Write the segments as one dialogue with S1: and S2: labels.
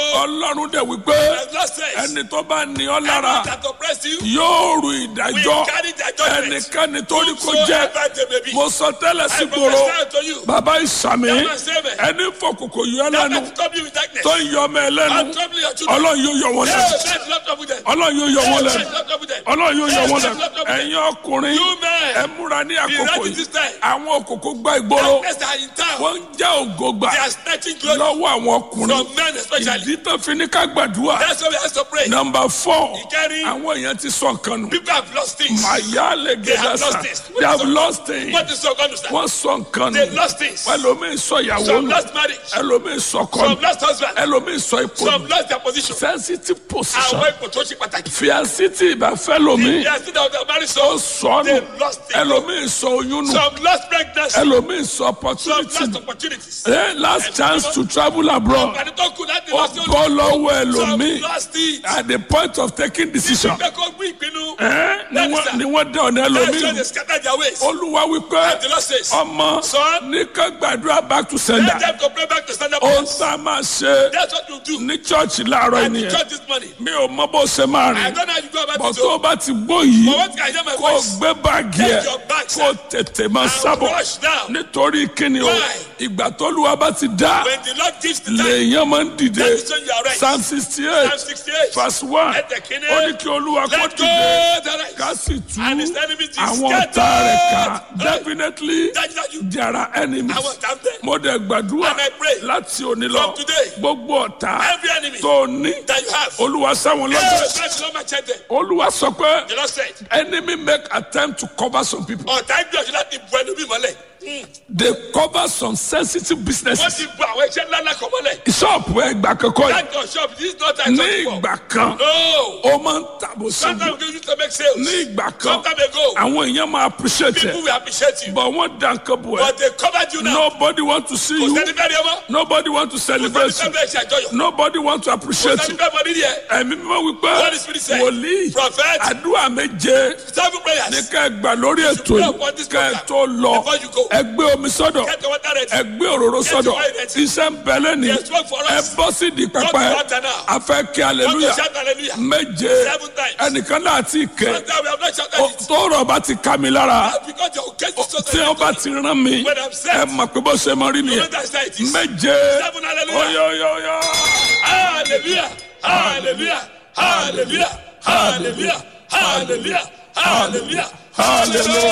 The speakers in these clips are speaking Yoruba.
S1: ọlọ́run dẹ̀ wípé
S2: As Lord says,
S1: ẹni tó bá ní ọ
S2: anyone
S1: lára
S2: that oppress you,
S1: yóò rù
S2: we
S1: ìdájọ́
S2: carry their judgment.
S1: ẹnikẹ́ni tó ní kó jẹ́
S2: Whosoever they may be.
S1: mo sọ tẹ́lẹ̀ sí
S2: I
S1: gbòòrò
S2: prophesy unto you.
S1: bàbá ìsàmì
S2: That man save it.
S1: ẹni fọkòkò yọ ẹ
S2: That
S1: lẹ́nu
S2: man trouble you with darkness.
S1: tó ń yọ ọmọ ẹ lẹ́nu
S2: And trouble your children.
S1: ọlọ́run yóò yọ wọn
S2: Yeah,
S1: lẹ́nu
S2: that's not trouble them.
S1: ọlọ́run yóò yọ wọn
S2: Yeah,
S1: lẹ́nu
S2: that's not trouble them.
S1: ọlọ́run yóò yọ
S2: Yeah,
S1: wọn
S2: that's
S1: lẹ́nu
S2: not trouble them.
S1: ẹ̀yin ọkùnrin
S2: You men.
S1: ẹ múra ní
S2: Be
S1: àkókò
S2: ready
S1: yìí
S2: this time.
S1: àwọn òkòkò gba ìgboro
S2: Darkness are in town.
S1: wọ́n ń jẹ́ ògo gbà
S2: They are snatching glory
S1: lọ́wọ́ àwọn ọkùnrin
S2: from men especially.
S1: ìdí tó fi ní ká gbàdúrà
S2: That's why we have to pray.
S1: nọmba fọ
S2: Ìkẹrin.
S1: àwọn èèyàn ti sọ nǹkan nù
S2: People have lost things.
S1: màyà lè
S2: They have
S1: gẹ̀dá sa
S2: lost things.
S1: they have lost things
S2: What is so going to stand?
S1: wọ́n sọ nǹkan
S2: They
S1: nù
S2: lost things.
S1: ẹlòmíì sọ ìyàwó
S2: Some
S1: nù
S2: lost marriage.
S1: ẹlòmíì sọ kọ́
S2: Some
S1: nù
S2: lost husband.
S1: ẹlòmíì sọ ipò
S2: Some
S1: nù
S2: lost their position.
S1: sensitive position
S2: Àwọn ipò tó ṣe pàtàkì.
S1: fíàsì tí ìbáfẹ́ lomi
S2: They are still out there married
S1: ó
S2: so.
S1: sọ nù
S2: They lost it.
S1: ẹlòmíì sọ oyún nù
S2: Some lost pregnancy.
S1: ẹlòmíì sọ
S2: Some
S1: opportunity
S2: lost
S1: nù
S2: opportunities.
S1: Eh, last chance to travel abroad
S2: Àǹfààní tó kù láti
S1: ó
S2: lọ sí
S1: bọ́ lọ́wọ́
S2: Some
S1: ẹlòmíì
S2: lost it.
S1: at the point of taking decision
S2: Ìgbẹ́ kó gbé ìpinnu.
S1: Eh, ni
S2: That is
S1: wọ́n-
S2: that.
S1: ni wọ́n dá ọ̀nà
S2: That's why
S1: ẹlòmíì
S2: they scatter their ways.
S1: olúwa wípé
S2: And the Lord says,
S1: ọmọ
S2: Son,
S1: ní ká gbàdúrà back to
S2: let
S1: sender
S2: them to pray back to stand up.
S1: ohun tá a máa ṣe
S2: That's what you do.
S1: ní chọ́ọ̀chì láàárọ̀
S2: And the
S1: ènìyàn
S2: church this morning.
S1: mi ò mọ bó ṣe máa
S2: I
S1: rìn
S2: don't know how you go about
S1: bọ̀
S2: it.
S1: tó o
S2: oh.
S1: bá ti gbó yìí
S2: But what can I hear my
S1: kó o
S2: voice?
S1: gbé báàgì ẹ̀
S2: Take your bags,
S1: kó o tètè máa
S2: And
S1: sábọ̀
S2: rush now.
S1: nítorí kíni o
S2: Why?
S1: ìgbà tólúwa bá ti dá
S2: When the Lord gives the time,
S1: lèèyàn máa ń dìde
S2: that is when you are right.
S1: psalm sixty eight
S2: Psalm 68.
S1: verse one
S2: Let the king
S1: ó ní kí olúwa kó
S2: Let go
S1: dìde
S2: the right.
S1: ká sì tú
S2: And his enemies is
S1: àwọn ọ̀tá rẹ̀ ká
S2: scattered.
S1: definitely
S2: That is how you
S1: there are enemies
S2: I was down there.
S1: mo dẹ̀ gbàdúrà
S2: And I pray
S1: láti òní lọ
S2: from today,
S1: gbogbo ọ̀tá
S2: Every enemy
S1: tó ní
S2: that you have.
S1: olúwa sáwọn
S2: Hey,
S1: lọ́jọ́
S2: that's not my child there.
S1: olúwa sọ pé
S2: The Lord said,
S1: enemy make attempt to cover some people
S2: ọ̀tá gbìyànjú láti bu ẹnu bí mọ́lẹ̀.
S1: they cover some sensitive
S2: Wọ́n
S1: businesses
S2: ti bu àwọn iṣẹ́ ńlá ńlá kan mọ́lẹ̀.
S1: ṣọ́ọ̀pù ẹgbà kankan yìí
S2: That your shop, this is not time
S1: ní
S2: to
S1: ìgbà kan
S2: No.
S1: ó máa ń tàbó sógun
S2: Sometimes we used to make sales.
S1: ní ìgbà kan
S2: Sometime ago,
S1: àwọn èèyàn máa appreciate
S2: people
S1: ẹ
S2: will appreciate you.
S1: but wọ́n dá nǹkan bò ẹ́
S2: But they covered you now.
S1: nobody want to see
S2: Kò
S1: you
S2: sẹ́ni fẹ́ rí ọmọ.
S1: nobody want to
S2: Kò
S1: celebrate
S2: sẹ́ni
S1: you
S2: fẹ́ ṣe àjọyọ̀.
S1: nobody want to
S2: Kò
S1: appreciate
S2: sẹ́ni
S1: you
S2: fẹ́ mọ nídìí ẹ̀.
S1: ẹ̀mí mímọ́ wípé
S2: What is spirit say?
S1: wòlíì
S2: Prophet,
S1: àdúrà méje
S2: seven
S1: ní
S2: prayers.
S1: ká ẹ gbà lórí ètò
S2: pray
S1: yìí
S2: upon this
S1: ká ẹ
S2: program
S1: tó lọ
S2: before you go.
S1: ẹ gbé omi sọ́dọ̀
S2: Get the water ready.
S1: ẹ gbé òróró sọ́dọ̀
S2: your oil ready.
S1: iṣẹ́ ń bẹ lẹ́ni
S2: There's work for
S1: ẹ
S2: us.
S1: bọ́ sí di pẹpẹ
S2: Come to water now.
S1: a fẹ́ kí
S2: Want to
S1: aleluya
S2: shout hallelujah.
S1: méje
S2: Seven times.
S1: ẹnìkan náà ti kẹ
S2: Sometimes we have not shouted it.
S1: tó rọ̀ bá ti ká mi lára
S2: That's because your case is so
S1: tí ó bá ti rán mi
S2: When I'm set.
S1: ẹ mọ̀ pé bó ṣe mọ rí
S2: You know
S1: nìyẹn
S2: that's how it is.
S1: méje
S2: Seven hallelujah.
S1: oyoyoyo
S2: Hallelujah. Hallelujah. Hallelujah. Hallelujah. Hallelujah. Hallelujah.
S1: Hallelujah.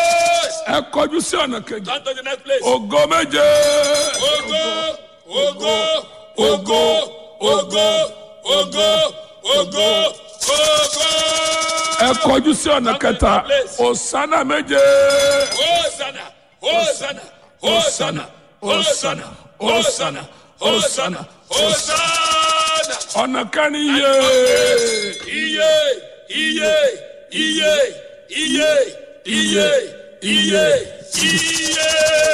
S1: ẹ kọjú sí ọ̀nà kejì
S2: Turn to the next place.
S1: ògo méje
S2: Ogo, ogo, ogo, ogo, ogo, ogo, ogo.
S1: ẹ kọjú sí ọ̀nà kẹta òsánà méje
S2: Hosanna, Hosanna, Hosanna, Hosanna, Hosanna, Hosanna, Hosanna.
S1: ọ̀nà kẹrin yé
S2: Iye, iye, iye, iye, iye, iye, iye.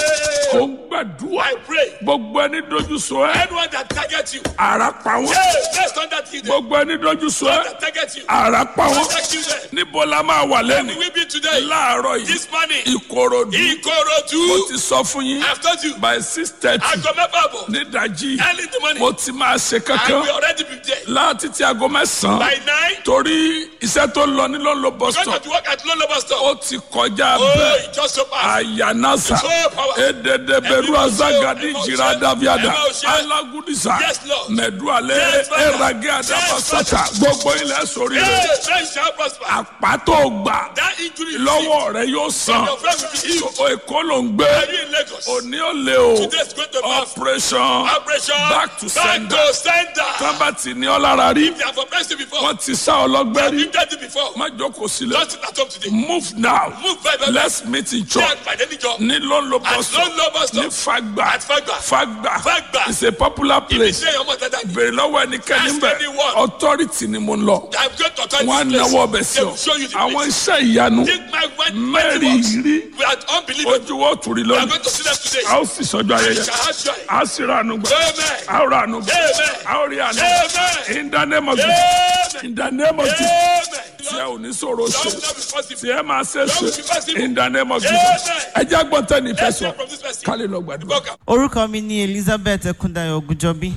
S1: ó ń gbàdúrà
S2: I pray.
S1: gbogbo ẹni dojú sọ ẹ
S2: Anyone that targets you,
S1: ara pa wọn
S2: hey, let's turn that to them.
S1: gbogbo ẹni dojú sọ ẹ
S2: That targets you,
S1: ara pa wọn
S2: protect you there.
S1: níbo la máa wà lẹ́nu
S2: We will be today,
S1: láàárọ̀ yìí
S2: this morning,
S1: ìkòròdú mo
S2: Ikorodu.
S1: ti sọ fún yín
S2: I've told you,
S1: by six thirty
S2: aago mẹ́fà bọ̀,
S1: nídàjí
S2: early in the morning,
S1: mo ti máa ṣe
S2: I
S1: kankan
S2: will already be there.
S1: láti ti aago mẹ́sàn-án
S2: By nine,
S1: torí iṣẹ́ tó lọ ní lọ́nlọ́ bus
S2: going
S1: stop
S2: to work at Lolo Bus Stop.
S1: ó ti kọjá
S2: Oh,
S1: bẹ́ẹ̀
S2: it just so fast.
S1: ayanasa
S2: So powerful.
S1: ededeberu azagadi jira daviada alagudisa
S2: Yes, Lord.
S1: mẹdualẹ
S2: Yes, Father.
S1: erage adabasata gbogbo ilẹ̀ sórí
S2: Hey,
S1: rẹ̀
S2: then shall prosper.
S1: àpàtó gbà
S2: That injury you
S1: lọ́wọ́ rẹ̀ yóò san
S2: Your friend will be healed.
S1: o èkó ló ń gbé
S2: Are you in Lagos?
S1: òní ò lè o
S2: Today is going to be
S1: operation
S2: operation
S1: back to
S2: back
S1: sender
S2: to sender.
S1: tábàtì ní ọlára rí
S2: They have oppressed you before.
S1: wọ́n ti sá ọlọ́gbẹ́ rí
S2: You've done it before.
S1: má jókòó sílẹ̀
S2: Just sit at home today.
S1: move now
S2: Move very well.
S1: let's meet in church
S2: Check by any job.
S1: ní lọ́nlọ́
S2: At
S1: bọ́sọ̀
S2: Lolo Bus
S1: ní
S2: Stop.
S1: fagba
S2: At Fagba.
S1: fagba
S2: Fagba.
S1: is a popular place
S2: Say your mother that
S1: bèrè lọ́wọ́ ẹnikẹ́ni
S2: Ask
S1: bẹ̀
S2: anyone.
S1: authority ni mo ń lọ
S2: I'm going to turn
S1: wọn á
S2: this place.
S1: náwó ọbẹ̀ sí
S2: They
S1: ọ
S2: will show you the
S1: àwọn
S2: place.
S1: iṣẹ́ ìyanu
S2: Take my word,
S1: mẹ́rin
S2: mighty works.
S1: rí
S2: We are unbelievable.
S1: ojú wọ́n tù rí
S2: We are
S1: lónìí
S2: going to see them today.
S1: a ó sì sọ́jọ́
S2: We
S1: ayẹyẹ
S2: shall have joy.
S1: a ó sì ra àánú gbà
S2: Amen.
S1: a ó ra àánú gbà
S2: Amen.
S1: a ó rí àánú
S2: Amen.
S1: in the name of Jesus
S2: Amen.
S1: in the name of Jesus
S2: Amen.
S1: tí ẹ ò ní sọ̀rọ̀
S2: Lord,
S1: ṣe
S2: will not be possible.
S1: tí ẹ máa ṣe ṣe in the name of
S2: Amen.
S1: Jesus ẹ jẹ́ gbọ́ntẹ́ ní ìfẹ́
S2: Let's
S1: sọ
S2: hear from this person.
S1: kálí lọ gbàdúrà.
S2: Welcome.
S3: orúkọ mi ni elizabeth ekundayo ogunjọbí